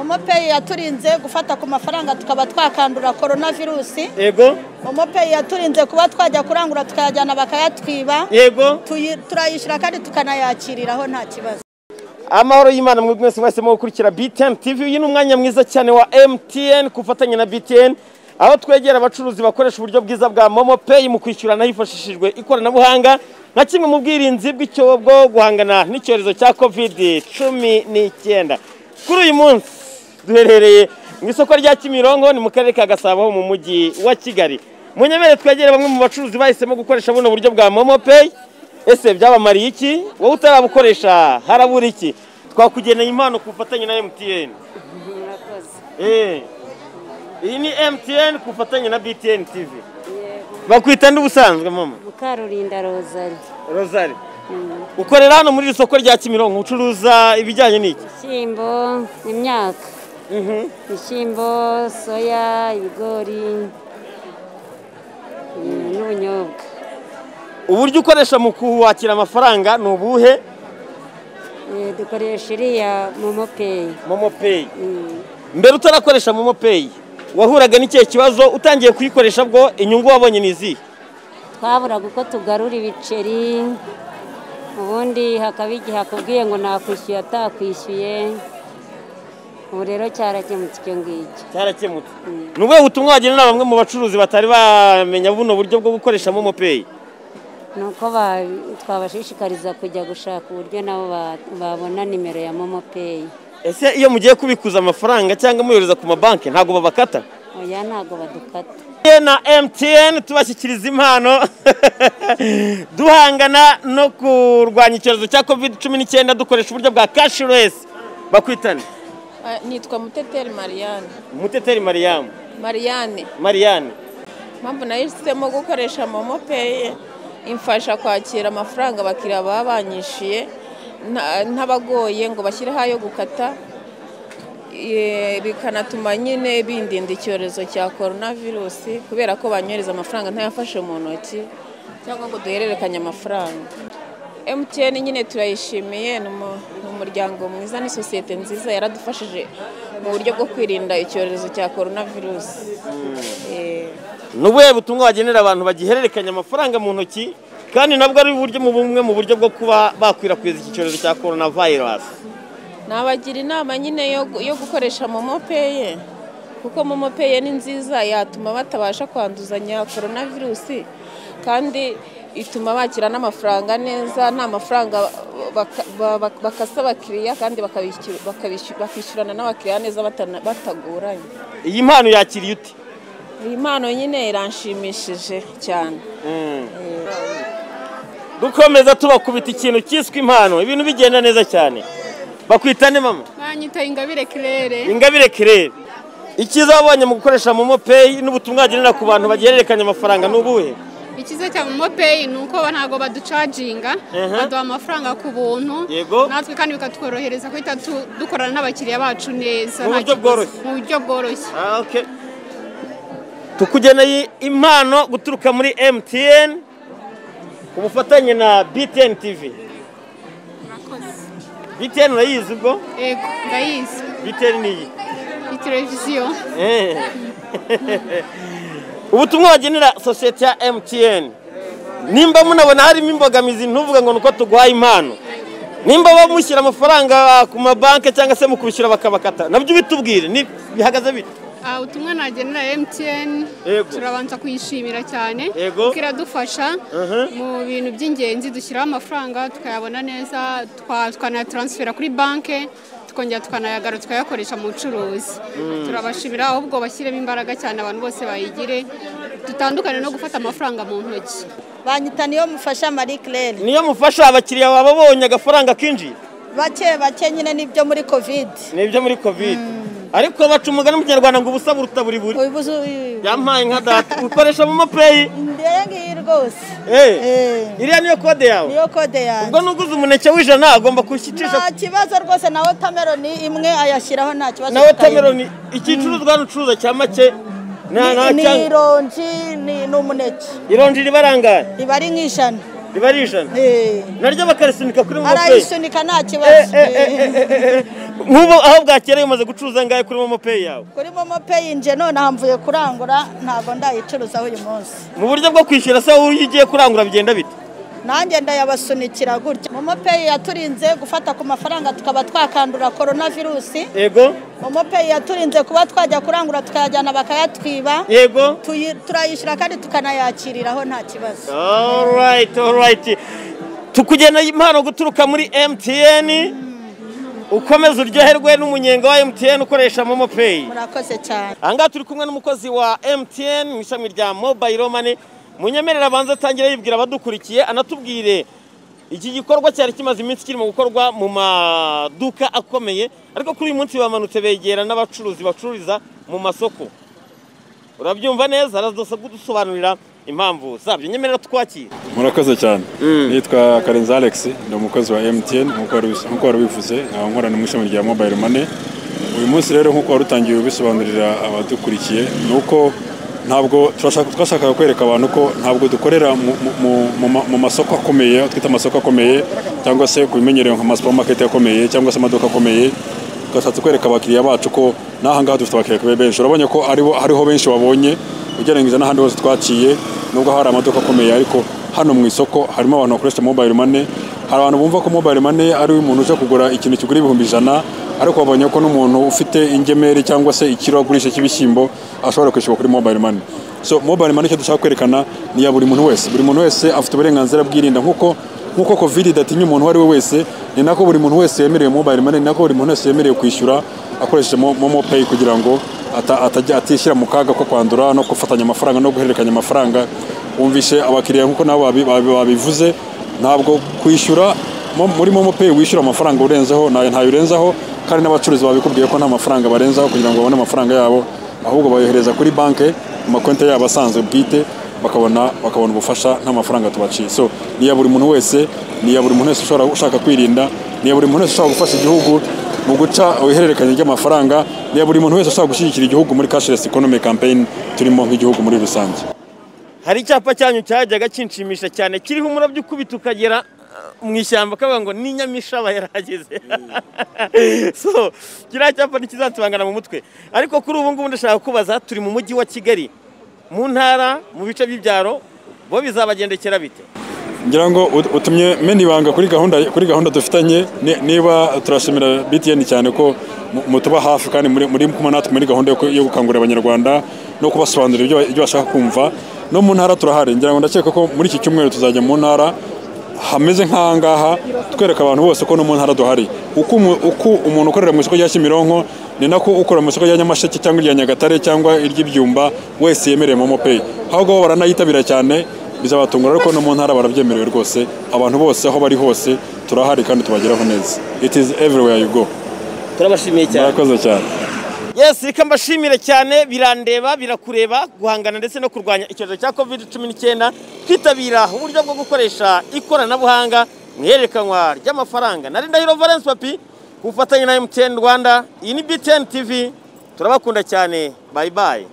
mopeyi yaturinze gufata ku mafaranga tukaba twakandura korona virusi yego mopeyi yaturinze kuba twajya kurangura tukayajyana bakayatwiba yego Tuyi- turayishyura kandi tukanayakiriraho nta kibazo amahoro y'imana mwebwe mwese mwese mu gukurikira btn tv uyu ni umwanya mwiza cyane wa mtn ku bufatanye na btn aho twegera abacuruzi bakoresha uburyo bwiza bwa momo pay mu kwishyurana hifashishijwe ikoranabuhanga nka kimwe mu bwirinzi bw'icyobo bwo guhangana n'icyorezo cya covid cumi n'icyenda kuri uyu munsi duherereye mu isoko rya kimironko ni mu karere ka gasabo ho mu mujyi wa kigali munyemere twegere bamwe mu bacuruzi bahisemo gukoresha buno buryo bwa momo pay ese byabamariye iki wowe utarabukoresha harabura iki twakugeneye impano ku bufatanye na emutiyeni Eh. iyi ni emutiyeni ku bufatanye na btn tv bakwita ndi ubusanzwe mama Mukarurinda Rozari rozari ukorera hano muri iri soko rya kimironko ucuruza ibijyanye n'iki ibishyimbo imyaka ibishyimbo soya ibigori mm, n'ubunyobwa uburyo ukoresha mu kuwakira amafaranga ni ubuhe Eh, dukoresha iriya momo peyi momo peyi mbere utarakoresha momo peyi wahuraga n'ikihe kibazo utangiye kuyikoresha bwo inyungu wabonye ni izihe twaburaga uko tugarura ibiceri ubundi hakaba igihe akubwiye ngo nakwishyuye atakwishyuye ubu rero cyarakemutse icyo ngicyo cyarakemutse ni ubuhe butumwa wagenera bamwe mu bacuruzi batari bamenya buno buryo bwo gukoresha momo peyi ni uko ba- twabashishikariza kujya gushaka uburyo nabo ba- babona nimero ya momo peyi ese iyo mugiye kubikuza amafaranga cyangwa muyohereza ku mabanki ntabwo babakata oya ntabwo badukata MTN na MTN tubashyikiriza impano duhangana no kurwanya icyorezo cya covid cumi n'icyenda dukoresha uburyo bwa kashiresi bakwitane Ah, nitwa muteteri mariane umuteteri mariyamu mariane mariyanne mpamvu nahisemo gukoresha momo peye imfasha kwakira amafaranga abakiriya baba banyishyuye nta- ntabagoye ngo bashyireho ayo gukata Eh, bikanatuma nyine bindinda icyorezo cya korona virusi kubera ko banyohereza amafaranga ntayafashe mu ntoki cyangwa ngo duhererekanye amafaranga MTN nyine turayishimiye ni umu- ni umuryango mwiza ni sosiyete nziza yaradufashije mu buryo bwo kwirinda icyorezo cya korona virusi Eh, ni ubuhe butumwa wagenera abantu bagihererekanya amafaranga mu ntoki kandi nabwo ari uburyo mu bumwe mu buryo bwo kuba bakwirakwiza iki cyorezo cya korona vayirasi nabagira inama nyine yo gu- yo gukoresha momo peye kuko momo peye ni nziza yatuma batabasha kwanduzanya korona virusi kandi ituma bakira n'amafaranga neza nta mafaranga baka- ba- ba- bakasa abakiriya kandi bakabishyura- bakabishyura- bakishyurana n'abakiriya neza batana- batagoranye iyi mpano yakiriye ute iyi mpano nyine iranshimishije cyane dukomeza tubakubita ikintu cyiswe impano ibintu bigenda neza cyane bakwitane mama banyita ingabire kirere ingabire kirere icyiza wabonye mu gukoresha momo peyi n'ubutumwa wagenera ku bantu bagihererekanya amafaranga ni ubuhe ikiza cya momo peyi ni uko ba- ntabwo baducaginga Mhm. baduha amafaranga ku buntu Yego. natwe kandi bikatworohereza guhita tu- dukorana n'abakiriya bacu neza Mu nta buryo kiguzi. bworoshye. mu buryo bworoshye Ah, okay. tukugeneye impano guturuka muri mtn ku bufatanye na btn tv btn urayizi ubwo yego ndayizi btn ni iyi ni televiziyo Eh. ubutumwa wagenera sosiyete ya mtn nimba munabona harimo imbogamizi ntuvuge ngo ni uko tuguhaye impano nimba bamushyira amafaranga ku mabanki cyangwa se mu kubishyura bakabakata nabyo ubitubwire ni- bihagaze bite Ah, ubutumwa nagenera mtn Yego. turabanza kuyishimira cyane Yego. kuko iradufasha Mhm. mu bintu by'ingenzi dushyiraho amafaranga tukayabona neza twa- twanayataransifera kuri banki tukongera tukanayagarura tukayakoresha mu bucuruzi turabashimira ahubwo bashyiremo imbaraga cyane abantu bose bayigire dutandukane no gufata amafaranga mu ntoki banyita niyo mufasha marie claire niyo mufasha abakiriya baba babonye agafaranga kinjiye bake bake nyine nibyo muri kovide ni ibyo muri kovide ariko baca umugani mu kinyarwanda ngo ubusa buruta buri buri ubuze yampaye nka data ukoresha momo peyi ndeye ngiyi rwose Eh. iriya niyo kode yawe niyo kode ubwo yanjye nuguze umuneke w'ijana agomba kuwushyicisha nta kibazo rwose na wotameroni imwe ayashyiraho nta kibazo na watermelon igicuruzwa hano ucuruza cya make nta ni nta ni cyangwa ironji ni n'umuneke ironji riba rangaye riba ari nk'ijana riba ari ijana Eh, naryo bakarisunika kuri momo peyi arayisunika nta kibazo eh. nk'ubu aho bwakereye umaze gucuruza angahe kuri momo peyi yawe kuri momo peyi nje none aha mvuye kurangura ntabwo ndayicuruzaho uyu munsi mu buryo bwo kwishyura se wowe iyo ugiye kurangura bigenda bite nanjye ndayabasunikira gutya momo peyi yaturinze gufata ku mafaranga tukaba twakandura korona virusi yego momo peyi yaturinze kuba twajya kurangura tukayajyana bakayatwiba yego Tuyi- turayishyura kandi tukanayakiriraho nta kibazo alright alright tukugena impano guturuka muri MTN ukomeza uryoherwe n'umunyenga wa MTN ukoresha momo pay murakoze cyane ahangaha turi kumwe n'umukozi wa MTN mu ishami rya mobile money munyemerera abanza atangire yibwira abadukurikiye anatubwire iki gikorwa cyari kimaze iminsi kirimo gukorwa mu maduka akomeye ariko kuri uyu munsi bamanutse begera n'abacuruzi bacururiza mu masoko urabyumva neza araza kudusobanurira impamvu zabyo nyemerera twakire murakoze cyane nitwa karenzi alex ni umukozi wa mtn nk'uko wari ubis- nk'uko wari ubivuze nkaba nkorana mu ishami rya mobile money uyu munsi rero nk'uko wari utangiye ubisobanurira abadukurikiye ni uko ntabwo turashaka- twashakaga kwereka abantu ko ntabwo dukorera mu- mu- mu- mu ma- mu masoko akomeye aho twita amasoko akomeye cyangwa se ku bimenyerewe nka masupamaketi akomeye cyangwa se amaduka akomeye twashatse kwereka abakiriya bacu ko n'ahangaha dufite abakiriya benshi urabonye ko aribo hariho benshi wabonye ugereranyije n'ahandi hose twaciye nubwo hari amaduka akomeye ariko hano mu isoko harimo abantu bakoresha mobile money hari abantu bumva ko mobile money ari umuntu uje kugura ikintu kigura ibihumbi ijana ariko babonye ko n'umuntu ufite ingemeri cyangwa se ikiro agurisha cy'ibishyimbo ashobora kwishyura kuri mobile money so mobile money icyo dushaka kwerekana ni iya buri muntu wese buri muntu wese afite uburenganzira bwirinda nk'uko nk'uko covid idatinya umuntu uwo ari we wese ni nako buri muntu wese yemerewe mobile money ni nako buri muntu wese yemerewe kwishyura akoresheje mo- momo pay kugira ngo ata- atajya atishyira mu kaga ko kwandura no gufatanya amafaranga no guhererekanya amafaranga wumvishe abakiriya nk'uko nabo babi- babi- babivuze ntabwo kwishyura mo- muri momo pay wishyura amafaranga urenzeho ntayo ntayo urenzaho kandi n'abacuruzi babikubwiye ko nta mafaranga barenzaho kugira ngo babone amafaranga yabo ahubwo bayohereza kuri banki ku makonti yabo asanzwe bwite bakabona bakabona ubufasha nta mafaranga tubaciye so ni iya buri muntu wese ni iya buri muntu wese ushobora ushaka kwirinda ni iya buri muntu wese ushobora gufasha igihugu mu guca ihererekanya ry'amafaranga ni iya buri muntu wese ushobora gushyigikira igihugu muri cashless economy campaign turimo nk'igihugu muri rusange hari icyapa cyanyu cyajyaga kinshimisha cyane kiriho umurabyo ukubita ukagera uh, mu ishyamba kavuga ngo ni nyamishaba yarahageze so kiriya cyapa ntikizatubangana mu mutwe ariko kuri ubu ngubu ndashaka kubaza turi mu mujyi wa kigali mu ntara mu bice by'ibyaro bo bizabagendekera bite ngira ngo ut- utumye mena ibanga kuri gahunda kuri gahunda dufitanye ni- niba turashimira BTN cyane ko mu- mutuba hafi kandi muri muri kumwe natwe muri gahunda yo ku- yo gukangurira abanyarwanda no kubasobanurira ibyo ba- ibyo bashaka kumva no mu ntara turahari ngira ngo ndakeka ko muri iki cyumweru tuzajya mu ntara hameze nk'ahangaha twereka abantu bose ko no mu ntara duhari uko umu- uko umuntu ukorera mu isoko rya Kimironko ni nako ukorera mu isoko rya Nyamasheke cyangwa irya Nyagatare cyangwa iry'ibyumba wese yemerewe momo pay ahubwo bo baranayitabira cyane bizabatungura ariko no mu ntara barabyemerewe rwose abantu bose aho bari hose turahari kandi tubageraho neza it is everywhere you go turabashimiye cyane murakoze cyane yes reka mbashimire cyane birandeba birakureba guhangana ndetse no kurwanya icyorezo cya covid cumi n'icyenda twitabira uburyo bwo gukoresha ikoranabuhanga mu ihererekanywa ry'amafaranga nari ndahiro valence papi ku bufatanye na mtn rwanda iyi ni btn tv turabakunda cyane bayi bayi